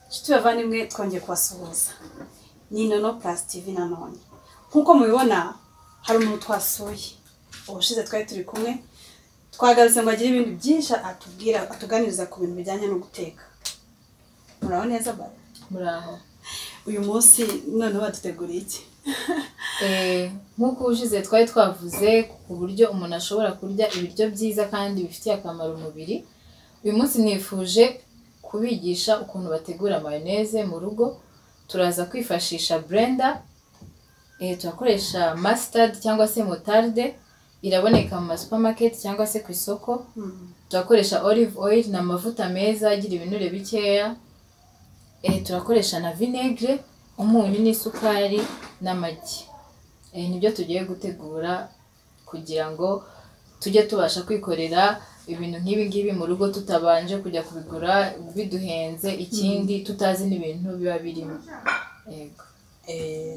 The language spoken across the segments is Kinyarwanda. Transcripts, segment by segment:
inshuti bavandimwe twongeye kubasuhuza ni nono purasi tivi nanone nk'uko mubibona hari umuntu twasuye ubushize twari turi kumwe twagarutse ngo agire ibintu byinshi atubwira atuganiriza ku bintu bijyanye no guteka muraho neza bara muraho uyu munsi noneho baduteguriye iki nk'uko ubushize twari twavuze ku buryo umuntu ashobora kurya ibiryo byiza kandi bifitiye akamaro umubiri uyu munsi nifuje kubigisha ukuntu bategura mayoneze mu rugo turaza kwifashisha blender eh, turakoresha mustard cyangwa se motarde iraboneka mu masupamaketi cyangwa se ku isoko turakoresha olive oil ni amavuta meza agira ibinure bikeya Eh, turakoresha na vinegere umunyu n'isukari n'amagi Eh, nibyo tugiye gutegura kugira ngo tujye tubasha kwikorera ibintu nk'ibi ngibi mu rugo tutabanje kujya kubigura biduhenze ikindi tutazi n'ibintu biba birimo yego Eh,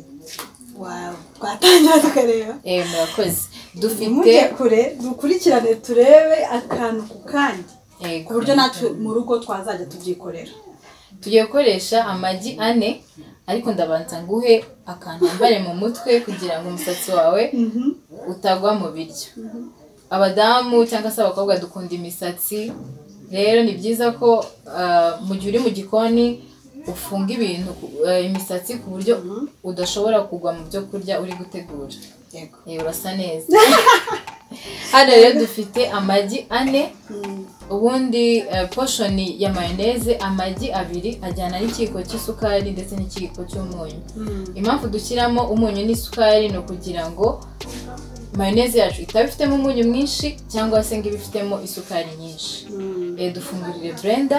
wa- twatangira tukareba Eh, murakoze dufite imujye kure dukurikirane turebe akantu ku kandi Yego. ku buryo natwe mu rugo twazajya tubyikorera tugiye gukoresha amagi ane ariko ndabanza nguhe akantu wambare mu mutwe kugira ngo umusatsi wawe utagwa mu biryo abadamu cyangwa se abakobwa dukunda imisatsi rero ni byiza ko ah, mu gihe uri mu gikoni ufunga ibintu ku- eh, imisatsi ku buryo udashobora kugwa mu byo kurya uri gutegura yego Eh, urasa neza hano rero dufite amagi ane ubundi eh, poshoni ya mayoneze amagi abiri ajyana n'ikiyiko cy'isukari ndetse n'ikiyiko cy'umunyu impamvu dushyiramo umunyu n'isukari ni ukugira ngo mayoneze yacu itaba ifitemo umunyu mwinshi cyangwa se ngo ibe ifitemo isukari nyinshi Eh, dufungurire burenda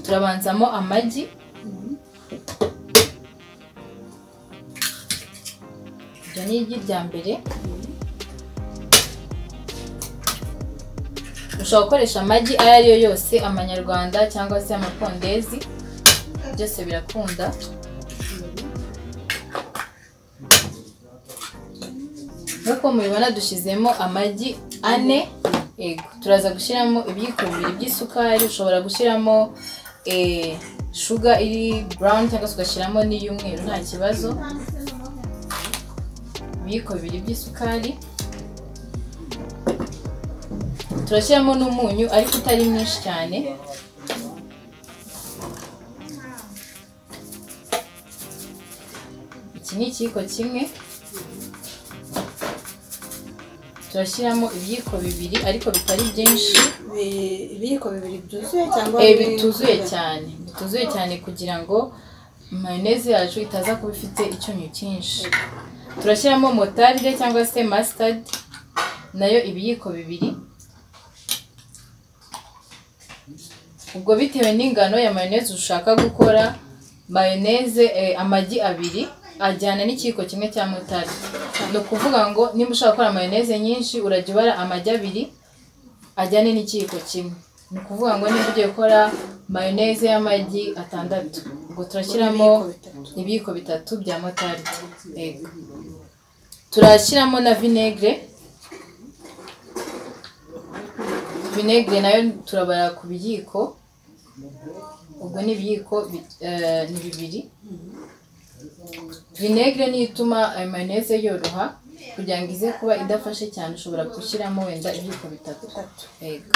turabanzamo amagi iryo ni igi rya mbere ushobora gukoresha amagi ayo ari yo yose amanyarwanda cyangwa se amapondezi byose birakunda nk'uko mubibona dushyizemo amagi ane yego turaza gushyiramo ibiyiko bibiri by'isukari ushobora gushyiramo eh, shuga iri brown cyangwa se ugashyiramo n'iy'umweru nta kibazo ibiyiko bibiri by'isukari turashyiramo n'umunyu ariko utari mwinshi cyane iki ni ikiyiko kimwe turashyiramo ibiyiko bibiri ariko bitari byinshi Bi- ibiyiko bibiri byuzuye cyangwa Eh, biri- bituzuye cyane bituzuye cyane kugira ngo mayoneze yacu itaza kuba ifite icyunyu cyinshi turashyiramo motarire cyangwa se mustard nayo ibiyiko bibiri ubwo bitewe n'ingano ya mayoneze ushaka gukora mayoneze eh, amagi abiri ajyana n'ikiyiko kimwe cya motari ni ukuvuga ngo niba ushaka gukora mayoneze nyinshi urajya ubara amagi abiri ajyane n'ikiyiko kimwe ni ukuvuga ngo niba ugiye gukora mayoneze y'amagi atandatu ubwo turashyiramo Ibiyiko bitatu. ibiyiko bitatu bya motaride yego turashyiramo na vinegere vinegere nayo turabara ku biyiko ubwo ni ibiyiko bi- eh, ni bibiri vinegere niyo ituma ayo mayoneze yoroha kugira ngo ize kuba idafashe cyane ushobora gushyiramo wenda ibiyiko bitatu bitatu Yego.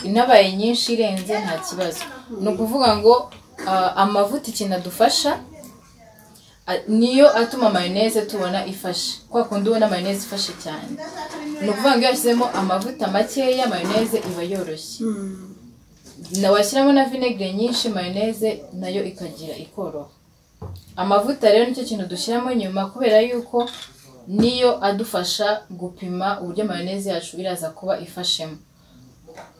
inabaye nyinshi irenze nta kibazo ni ukuvuga ngo ah, amavuta ikintu adufasha a- niyo atuma mayoneze tubona ifashe kwa kundi ubona mayoneze ifashe cyane ni ukuvuga ngo iyo washyizemo amavuta makeya mayoneze iba yoroshye na washyiramo na vinegere nyinshi mayoneze nayo ikagira ikoroha amavuta rero nicyo kintu dushyiramo nyuma kubera yuko niyo adufasha gupima uburyo mayoneze yacu iraza kuba ifashemo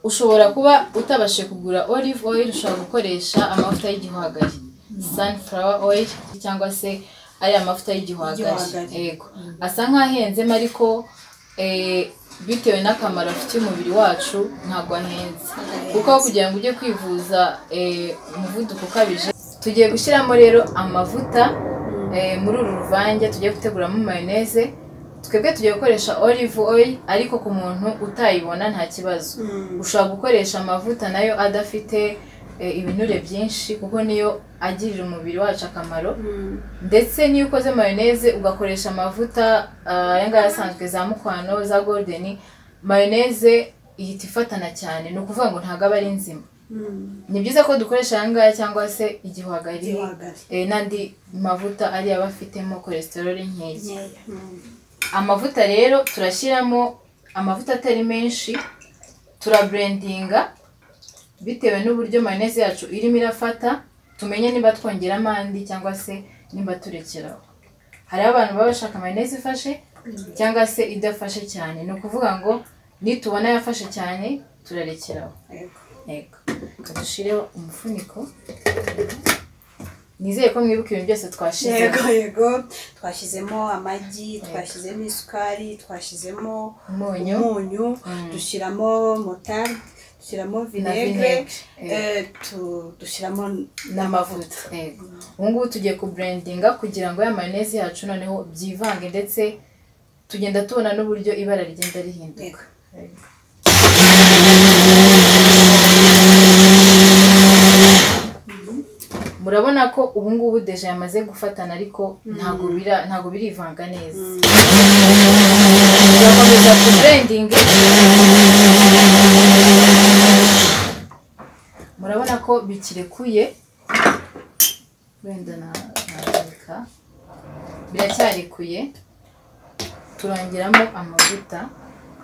ushobora kuba utabashije kugura olive oil ushobora gukoresha amavuta y'igihwagari sunflower oil cyangwa se ari amavuta y'igihwagari Igihwagari. yego asa nk'ahenzemo ariko eh, bitewe n'akamaro afitiye umubiri wacu ntabwo ahenze kuko kugira ngo ujye kwivuza eh, umuvuduko ukabije tugiye gushyiramo rero amavuta eh, muri uru ruvange tugiye guteguramo mayoneze twebwe tugiye gukoresha olive oil ariko ku muntu utayibona nta kibazo ushobora gukoresha amavuta nayo adafite eh, ibinure byinshi kuko niyo agirira umubiri wacu akamaro ndetse n'iyo ukoze mayoneze ugakoresha amavuta ah, aya ngaya asanzwe za mukwano za golden mayoneze ihita ifatana cyane ni ukuvuga ngo ntabwo aba ari nzima ni byiza ko dukoresha aya ngaya cyangwa se igihwagari Igihwagari. eh, n'andi mavuta ariyo aba afitemo cholesterol nkeya amavuta rero turashyiramo amavuta atari menshi turaburendinga bitewe n'uburyo mayoneze yacu irimo irafata tumenye niba twongeramo andi cyangwa se niba turekeraho hariho abantu baba bashaka mayoneze ifashe cyangwa se idafashe cyane ni ukuvuga ngo nitubona yafashe cyane turarekeraho yego reka dushireho umufuniko nizeye ko mwibuka ibintu byose twashyizemo yego yego twashyizemo amagi twashyizemo isukari twashyizemo umunyu umunyu Mm. dushyiramo motarde dushyiramo na vinegere vinegere eh, eh, tu- dushyiramo n'amavuta yego ubu ngubu tugiye kuburendinga kugira ngo ya mayoneze yacu noneho byivange ndetse tugenda tubona n'uburyo ibara rigenda rihinduka Yego. Yego. murabona ko ubu ngubu deje yamaze gufatana ariko ntabwo bira- ntabwo birivanga neza turakomeza kuburendinga murabona ko bikirekuye wenda na- nandika biracyarekuye turongeramo amavuta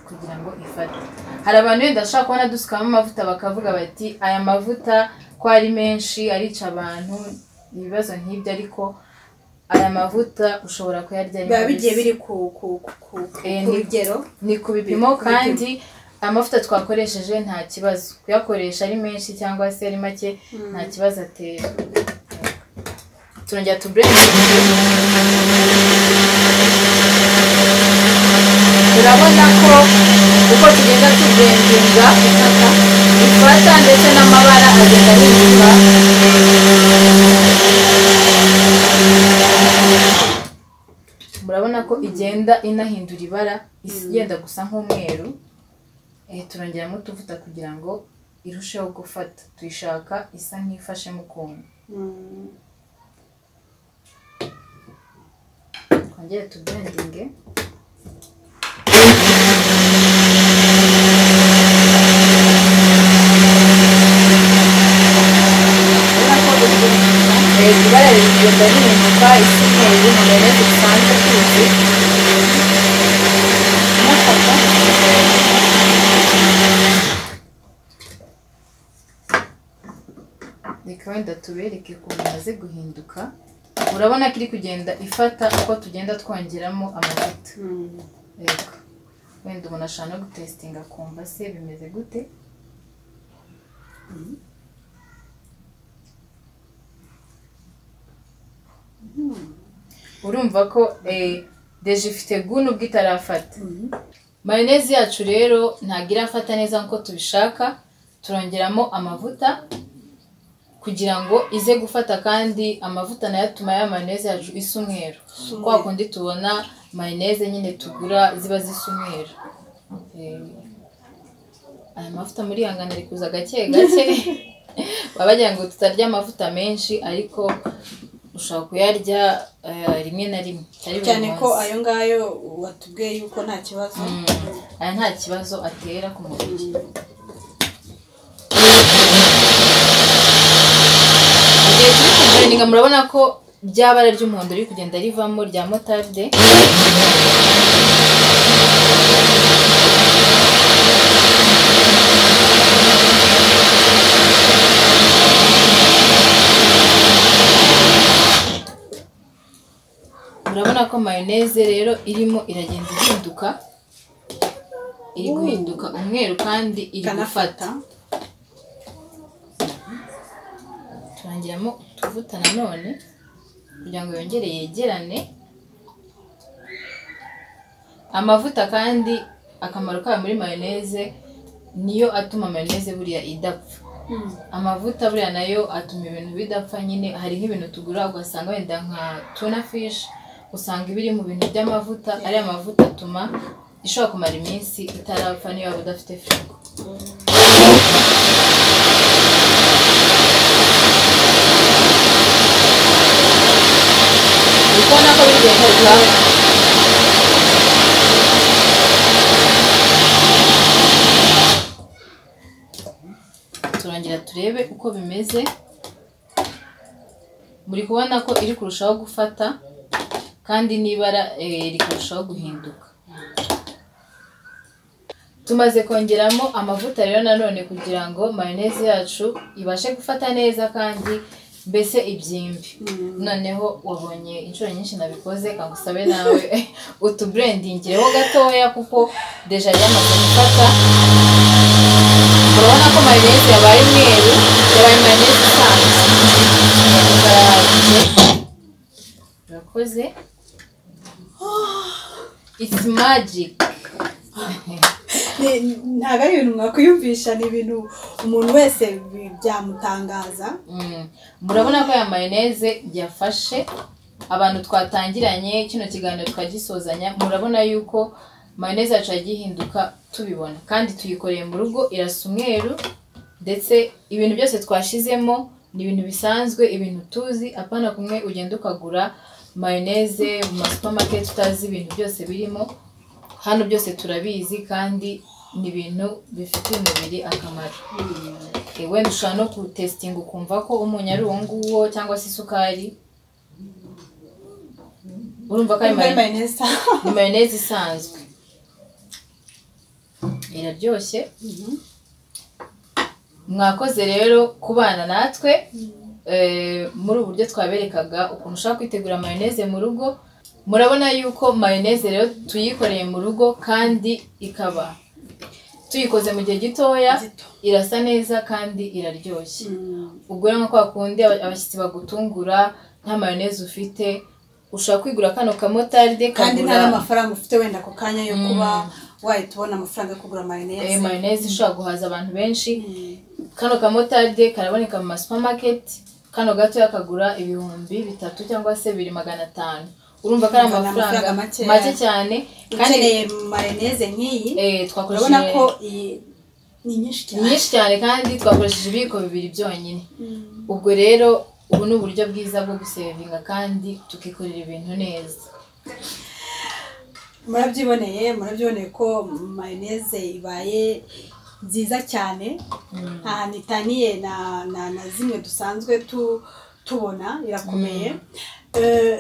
kugira ngo ifate hari abantu wenda bashobora kubona dusukamo amavuta bakavuga bati aya mavuta ko ari menshi arica abantu ibibazo nk'ibyo ariko aya mavuta ushobora kuyarya ari biba bigiye mabisi. biri ku ku- ku- ku- Eh, ku ni- rugero ni ku bipimo Ku bipimo. kandi amavuta twakoresheje nta kibazo kuyakoresha ari menshi cyangwa se ari make nta kibazo atera turongera tuburenze turabona ko uko tugenda tuburenzinga ifata ndetse n'amabara agenda ahinduka murabona ko igenda inahindura ibara is- yenda gusa nk'umweru Eh, turongeramo utuvuta kugira ngo irusheho gufata tuyishaka isa nk'ifashemo ukuntu Mm. twongere tuburendinge ibara riri kugenda rihinduka isa umweru mu mayoneze dusanzwe tuzi inafata reka wenda tubereke ukuntu imaze guhinduka urabona ko iri kugenda ifata uko tugenda twongeramo amavuta Mm. reka wenda umuntu ashobora no gutesitinga akumva se bimeze gute urumva ko eh, deje ifite gunu ubwo itarafata Mhm. mayoneze yacu rero ntabwo irafata neza nk'uko tubishaka turongeramo amavuta kugira ngo ize gufata kandi amavuta nayo atuma ya mayoneze yacu isa umweru kwa kundi tubona mayoneze nyine tugura ziba zisa umweru Eh, aya mavuta muri yangana ari kuza gake gake baba bagira ngo tutarya amavuta menshi ariko ushobora kuyarya eh, rimwe na rimwe atari buri cyane ko munsi. ayo ngayo watubwiye yuko nta kibazo aya nta kibazo atera ku mubiri igihe turi kuburendinga murabona ko rya bara ry'umuhondo riri kugenda rivamo rya motarde murabona ko mayoneze rero irimo iragenda ihinduka iri guhinduka umweru kandi iri gufata ikanafata turangiramo utuvuta nanone kugira ngo yongere yegerane amavuta kandi akamaro kayo muri mayoneze niyo atuma mayoneze buriya idapfa amavuta buriya nayo atuma ibintu bidapfa nyine hari nk'ibintu tugura ugasanga wenda nka tuna fish usanga ibiri mu bintu by'amavuta ariya mavuta atuma ishobora kumara iminsi itarapfa niyo waba udafite firigo uko bigenda bibaho turangira turebe uko bimeze muri kubona ko iri kurushaho gufata kandi n'ibara eh, riri kurushaho guhinduka tumaze kongeramo amavuta rero nanone kugira ngo mayoneze yacu ibashe gufata neza kandi mbese ibyimbe noneho wabonye inshuro nyinshi nabikoze kangusabe nawe utuburendingireho gatoya kuko deja yamaze gufata urabona ko mayoneze yabaye umweru yabaye mayoneze isanzwe barahagije urakoze it's magic Ni- ntabwo ari ibintu mwakwiyumvisha ni ibintu umuntu wese bi- byamutangaza Mm. murabona ko ya mayoneze yafashe abantu twatangiranye kino kiganiro twagisozanya murabona yuko mayoneze yacu yagiye ihinduka tubibona kandi tuyikoreye mu rugo irasa umweru ndetse ibintu byose twashizemo ni ibintu bisanzwe ibintu tuzi apana kumwe ugenda ukagura mayoneze mu masupamaketi utazi ibintu byose birimo hano byose turabizi kandi ni ibintu bifitiye umubiri akamaro Eh, wenda ushobora no kutesitinga ukumva ko umunyu ari uwo nguwo cyangwa se isukari urumva ko ari Ari mayo- mayoneze ni mayoneze isanzwe iraryoshye mwakoze rero kubana natwe eh, muri ubu buryo twaberekaga ukuntu ushobora kwitegura mayoneze mu rugo murabona yuko mayoneze rero tuyikoreye mu rugo kandi ikaba tuyikoze mu gihe gitoya Gito. irasa neza kandi iraryoshye Mm. ubwo rero nka kwa kundi aba- abashyitsi bagutungura nta mayoneze ufite ushobora kwigura kano kamotaride kandi nta kagura n'amafaranga ufite wenda ako kanya yo kuba wahita ubona amafaranga yo kugura eh, mayoneze mayoneze ishobora guhaza abantu benshi Mm. kano kamotaride karaboneka mu masupamaketi kano gato yakagura ibihumbi bitatu cyangwa se bibiri magana atanu urumva ko ari Urumva ni amafaranga amafaranga makeya. make cyane kandi ukeneye mayoneze nk'iyi eh, urabona twakoresheje ko iyi ni nyinshi cyane nyinshi cyane kandi twakoresheje ibiyiko bibiri byonyine ubwo rero ubu ni uburyo bwiza bwo gusevinga kandi tukikorera ibintu neza murabyiboneye murabyiboneye ko mayoneze ibaye nziza cyane nta nitaniye na na na zimwe dusanzwe tu- tubona irakomeye Eh,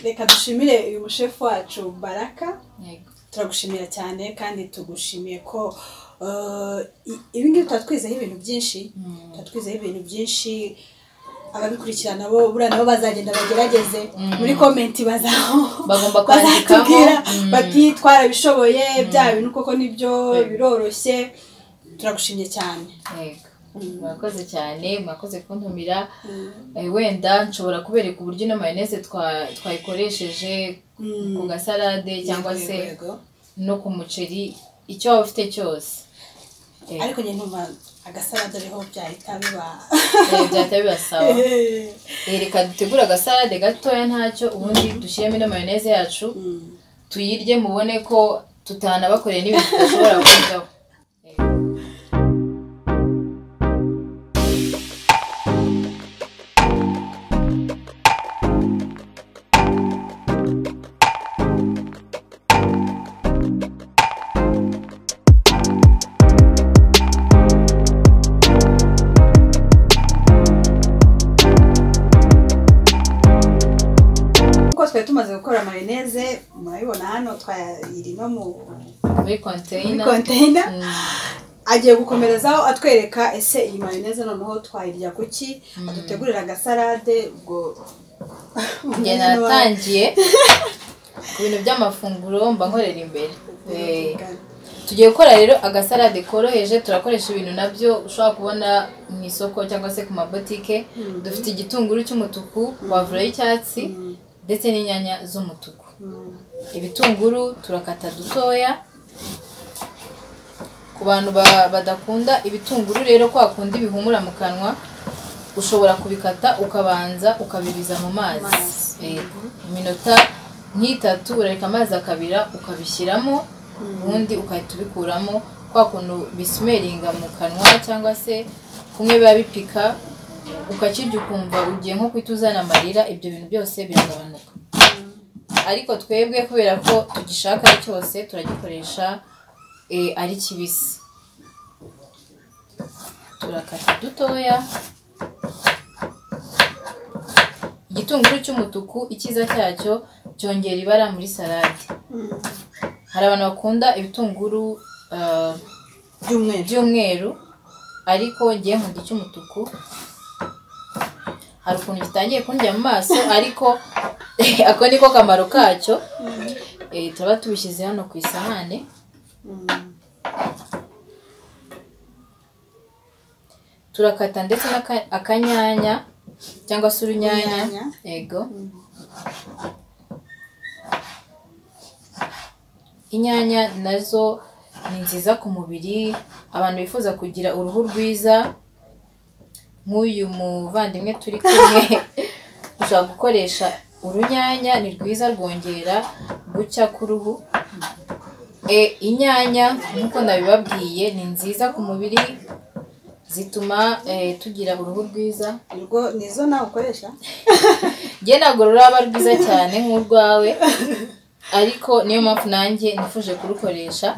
reka dushimire uyu mushefu wacu baraka Yego. turagushimira cyane kandi tugushimiye ko eh, i- ibi ngibi tuba twizeho ibintu byinshi tuba twizeho ibintu byinshi ababikurikirana bo buriya nabo bazagenda bagerageze muri komenti bazaho Bagomba kwandikamo. bazatubwira Mm. bati twarabishoboye bya bintu koko nibyo biroroshye turagushimye cyane Yego. mwakoze cyane mwakoze kuntumira Eh, wenda nshobora kubereka uburyo ino mayoneze twa- twayikoresheje ku gasalade cyangwa se Yego, yego. no ku muceri icyo waba ufite cyose Eh, ariko njye ntumva agasalade ariho byahita biba eh, byahita bibasaba Eh, reka dutegure agasalade gatoya ntacyo ubundi dushyiremo ino mayoneze yacu Mm. tuyirye mubone ko tutanabakoreye n'ibintu tudashobora kuryaho kuko twari tumaze gukora mayoneze murabibona hano twayiri no mu muri muri konteyina konteyina Mm. agiye gukomerezaho atwereka ese iyi mayoneze noneho twayirya kuki adutegurira agasalade ubwo njye natangiye ku bintu by'amafunguro mba nkorera imbere Eh, tugiye gukora rero agasalade koroheje turakoresha ibintu nabyo ushobora kubona mu isoko cyangwa se ku mabotike dufite igitunguru cy'umutuku wavura y'icyatsi ndetse n'inyanya z'umutuku Mm. ibitunguru turakata dutoya ku bantu ba- badakunda ibitunguru rero kwa kundi bihumura mu kanwa ushobora kubikata ukabanza ukabibiza mu mazi Mazi. Eh, iminota nk'itatu urareka amazi akabira ukabishyiramo ubundi ugahita ubikuramo kwa kuntu bisumeringa mu kanwa cyangwa se kumwe biba bipika ukakirya ukumva ugiye nko guhita uzana amarira ibyo bintu byose biragabanuka ariko twebwe kubera ko tugishaka cyose turagikoresha eh, ari kibisi turakata dutoya igitunguru cy'umutuku icyiza cyacyo cyongera ibara muri salade hari abantu bakunda ibitunguru ah, by'umweru by'umweru ariko ngiye nkunda icy'umutuku hari ukuntu gitangiye kundya mu maso ariko ako niko kamaro kacyo Eh, turaba tubishyize hano ku isahane turakata ndetse n'aka- akanyanya cyangwa se urunyanya Urunyanya. yego inyanya nazo ni nziza ku mubiri abantu bifuza kugira uruhu rwiza nk'uyu muvandimwe turi kumwe ushobora gukoresha urunyanya ni rwiza rwongera gucya k'uruhu e, inyanya nk'uko nabibabwiye ni nziza ku mubiri zituma eh, tugira uruhu rwiza ubwo nizo nawe ukoresha njye ntabwo ruraba rwiza cyane nk'urwawe ariko niyo mpamvu nanjye nifuje kurukoresha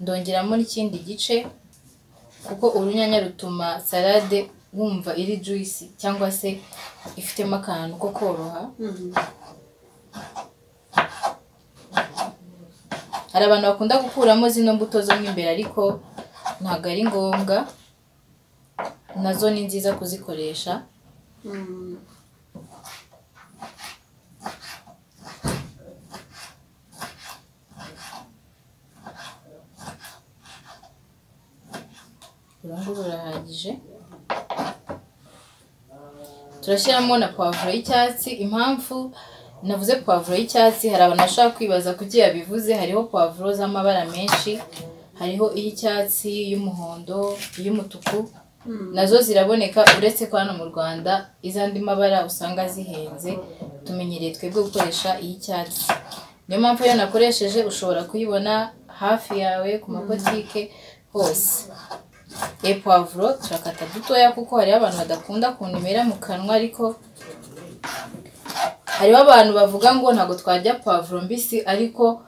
ndongeramo n'ikindi gice kuko urunyanya rutuma salade wumva iri juice cyangwa se ifitemo akantu ko koroha hari abantu bakunda gukuramo zino mbuto zo mo imbere ariko ntabwo ari ngombwa nazo ni nziza kuzikoresha Mm. urungu rurahagije turashyiramo na pavuro y'icyatsi impamvu navuze pavuro y'icyatsi hari abantu bashobora kwibaza kuki yabivuze hariho pavuro z'amabara menshi hariho iy'icyatsi iy'umuhondo iy'umutuku nazo ziraboneka uretse ko hano mu rwanda iz'andi mabara usanga zihenze tumenyereye twebwe gukoresha iy'icyatsi niyo mpamvu iyo nakoresheje ushobora kuyibona hafi yawe ku mabotike hose e pavuro turakata dutoya kuko hariho abantu badakunda ukuntu imera mu kanwa ariko hariho abantu bavuga ngo ntabwo twarya pavuro mbisi ariko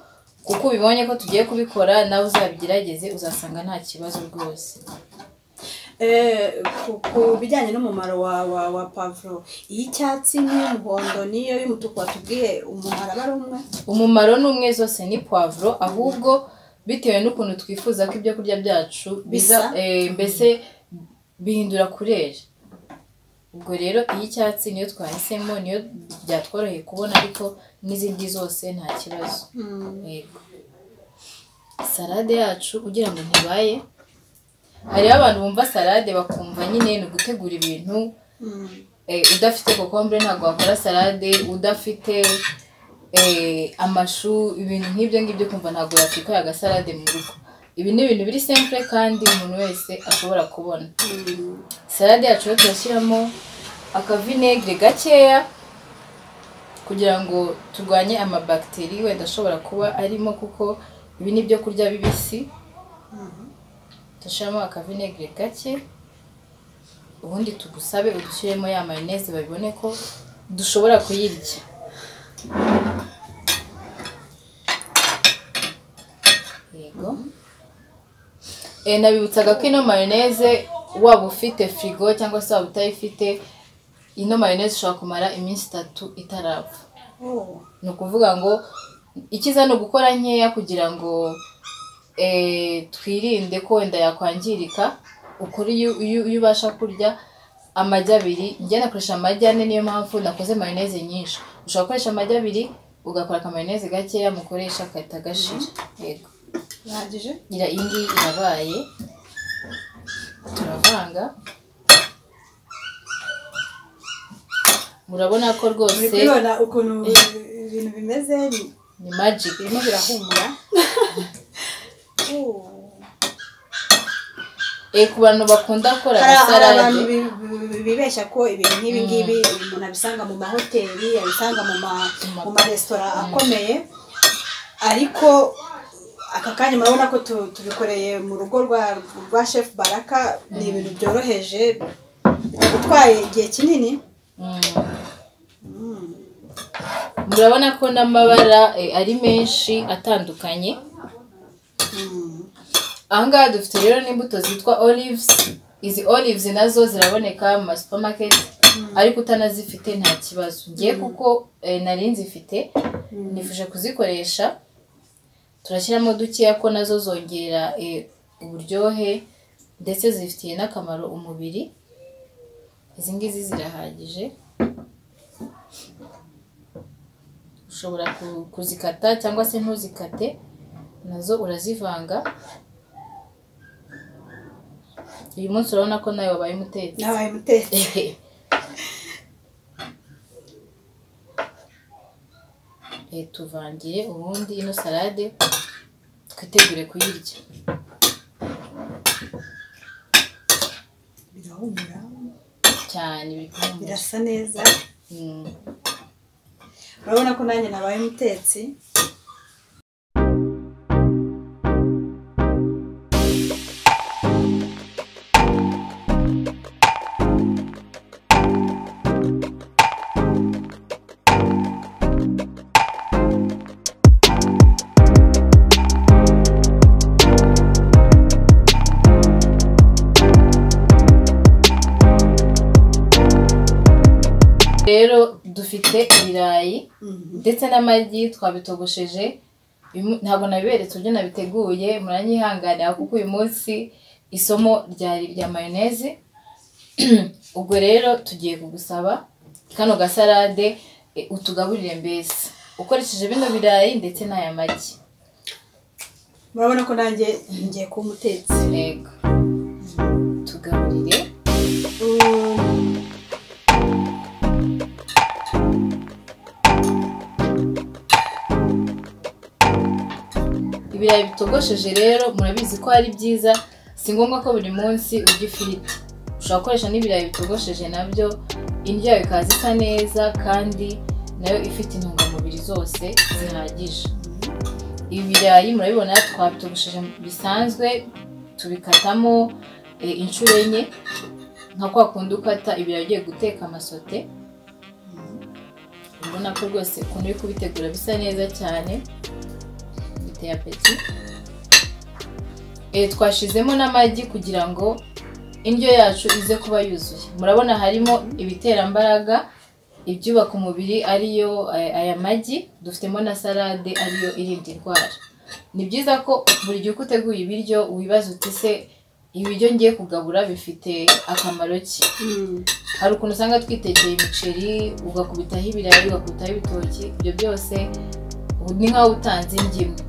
kuko ubibonye ko tugiye kubikora nawe uzabigerageze uzasanga nta kibazo rwose Eh, ku- ku bijyanye n'umumaro wa wa wa pavuro iy'icyatsi n'iy'umuhondo n'iyo y'umutuku watubwiye umumaro aba ari umwe umumaro ni umwe zose ni pavuro ahubwo bitewe n'ukuntu twifuza ko ibyo kurya byacu biza Bisa. eh, mbese bihindura kurere ubwo rero iy'icyatsi niyo twahisemo niyo byatworoheye kubona ariko n'izindi zose nta kibazo Yego. salade yacu ugira ngo ntibaye hariho abantu bumva salade bakumva nyine ni ugutegura ibintu Mm. eh, udafite kokombure ntabwo wakora salade udafite eh, amashu ibintu nk'ibyo ngibyo kumva ntabwo yakikorera agasalade mu rugo ibi ni ibintu biri simple kandi umuntu wese ashobora kubona Mm. salade yacu rero turashyiramo akavinegre gakeya kugira ngo turwanye amabagiteri wenda ashobora kuba arimo kuko ibi ni ibyo kurya bibisi dushyiramo akavinegere gake ubundi tugusabe udushyiremo ya mayoneze babibone ko dushobora kuyirya yego Eh, nabibutsaga ko ino mayoneze waba ufite firigo cyangwa se waba utayifite ino mayoneze ushobora kumara iminsi itatu itarapfa Oh. ni ukuvuga ngo ikiza ni ugukora nkeya kugira ngo eh, twirinde ko wenda yakwangirika ukora iyo iyo- iyo ubasha kurya amagi abiri njye nakoresha amagi ane niyo mpamvu nakoze mayoneze nyinshi ushobora gukoresha amagi abiri ugakora akamayoneze gakeya mukoresha agahita gashira yego birahagije ira iyi ngiyi irabaye turavanga murabona ko uri rwose kubibona ukuntu ibintu bimeze ni- ni magic birimo birahumura Oh. Eh, ku bantu bakunda gukora hari hari abantu salade bi- bi- bibeshya ko ibintu nk'ibi ngibi umuntu abisanga mu mahoteli abisanga mu ma- mu maresitora akomeye ariko aka kanya murabona ko tu- tubikoreye mu rugo rwa rwa shefu baraka ni ibintu byoroheje utwaye igihe kinini murabona ko n'amabara eh, ari menshi atandukanye ahangaha dufite rero n'imbuto zitwa olives izi olives nazo ziraboneka mu ma supermarket ariko utanazifite nta kibazo ngiye kuko eh, nari nzifite nifuje kuzikoresha turashyiramo dukeya ko nazo zongera eh, uburyohe ndetse zifitiye n'akamaro umubiri izi ngizi zirahagije ushobora ku- kuzikata cyangwa se ntuzikate nazo urazivanga uyu munsi urabona ko nawe wabaye umutetsi nabaye umutetsi Eh, tuvangire ubundi ino salade twitegure kuyirya birahumura cyane biri kuhumura. birasa neza Mm. urabona ko nanjye nabaye umutetsi rero dufite ibirayi Mhm. ndetse n'amagi twabitogosheje Bimu- ntabwo nabiberetse uburyo nabiteguye muranyihanganira kuko uyu munsi isomo ryari irya mayoneze ubwo rero tugiye kugusaba kano gasarade e, utugaburire mbese ukoresheje bino birayi ndetse n'aya magi murabona ko nanjye ngiye kuba umutetsi yego tugaburire Mm. ibirayi bitogosheje rero murabizi ko ari byiza si ngombwa ko buri munsi urya ifiriti ushobora gukoresha n'ibirayi bitogosheje nabyo indyo yawe ikaza isa neza kandi nayo ifite intungamubiri zose zihagije ibi birayi murabibona twabitogosheje bisanzwe tubikatamo eh, inshuro enye nka kwa kundi ukata ibirayi ugiye guteka amasote ubona ko rwose ukuntu uri kubitegura bisa neza cyane biteye apeti Eh, twashizemo n'amagi kugira ngo indyo yacu ize kuba yuzuye murabona harimo ibiterambaraga ibyubaka umubiri ariyo eh, aya magi dufitemo na salade ariyo irinda indwara ni byiza ko buri gihe uko uteguye ibiryo wibaza uti se ibiryo ngiye kugabura bifite akamaro ki Mm. hari ukuntu usanga twitekeye imiceri ugakubitaho ibirayi ugakubitaho ibitoki ibyo byose ubu ni nk'aho utanze ingemwe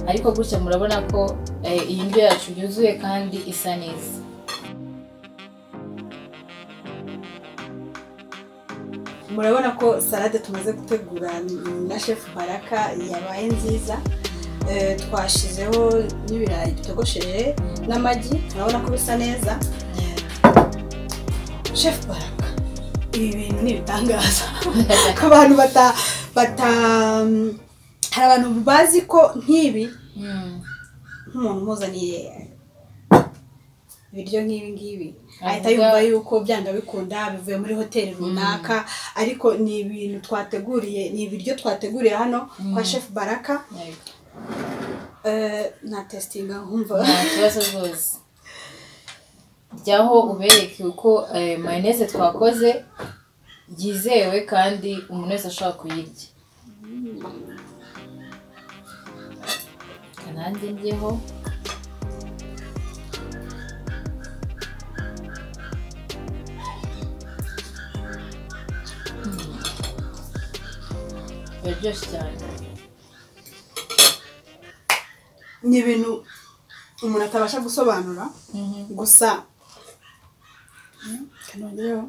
ariko gutya murabona ko eh, iyi ndyo yacu yuzuye kandi isa neza murabona ko salade tumaze gutegura na shefu baraka yabaye nziza Eh, twashizeho n'ibirayi bitogosheje n'amagi murabona ko bisa neza shefu baraka ibi bintu ni ibitangaza abantu bata bata hari abantu bazi ko nk'ibi Mm. nk'umuntu umuzaniye ibiryo nk'ibi ngibi Avuga- ahita yumva yuko byanga bikunda bivuye muri hoteli runaka ariko ni ibintu twateguriye ni ibiryo twateguriye hano kwa shefu baraka Yego. Eh, na testinga nkumva nta kibazo rwose jyaho ubereke uko eh, mayoneze twakoze yizewe kandi umuntu wese ashobora kuyirya Reka nanjye ndyeho Hmm. biraryoshye cyane ni ibintu umuntu atabasha gusobanura gusa kanongeyeho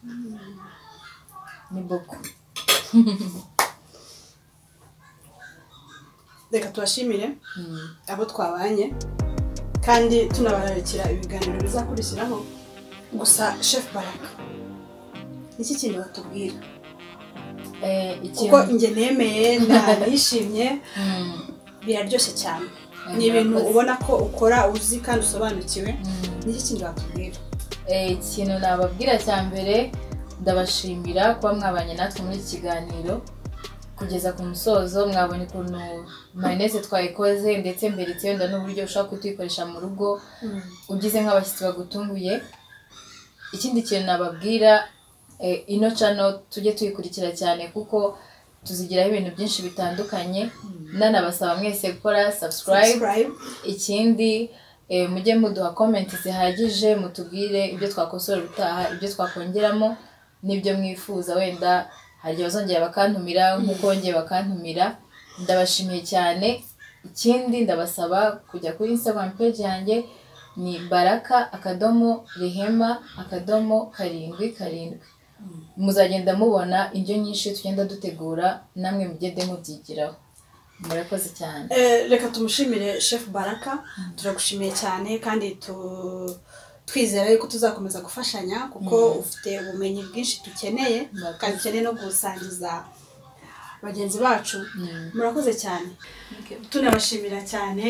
Mm. ni boko reka tubashimire Mm. abo twabanye kandi tunabararikira ibiganiro bizakurikiraho gusa chef baraka niki kintu batubwira Eh, ikintu- kuko njye nemeye nta nishimye Mm. biraryoshye cyane ni ibintu ubona ko ukora uzi kandi usobanukiwe n'iki kindi wakubwira Eh, ikintu nababwira cya mbere ndabashimira kuba mwabanye natwe muri iki kiganiro kugeza ku musozo mwabonye ukuntu mayoneze twayikoze ndetse mbere itsinda n'uburyo ushobora kutuyikoresha mu rugo ugize nk'abashyitsi bagutunguye ikindi kintu nababwira eh, ino cano tujye tuyikurikira cyane kuko tuzigiraho ibintu byinshi bitandukanye nanabasaba mwese gukora subscribe subscribe ikindi eh, mujye muduha komenti zihagije mutubwire ibyo twakosora ubutaha ibyo twakongeramo n'ibyo mwifuza wenda hari igihe bazongera bakantumira nk'uko bongeye bakantumira ndabashimiye cyane ikindi ndabasaba kujya kuri instagram page yanjye ni baraka akadomo rehema akadomo karindwi karindwi muzagenda mubona indyo nyinshi tugenda dutegura namwe mugende mubyigiraho murakoze cyane Eh, reka tumushimire chef baraka turagushimiye cyane kandi tu- twizera yuko tuzakomeza gufashanya kuko ufite ubumenyi bwinshi dukeneye Murakoze. kandi dukeneye no gusangiza bagenzi bacu Mm. murakoze cyane tunabashimira cyane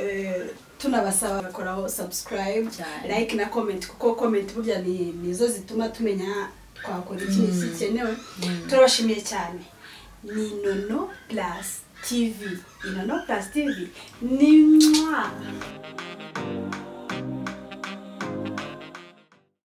eh, tunabasaba bakoraho subscribe Cyane. like na comment kuko comment burya ni nizo zituma tumenya twakora iki n'iki gikenewe turabashimiye cyane ni nono plus tv ni nono plus tv ni mwa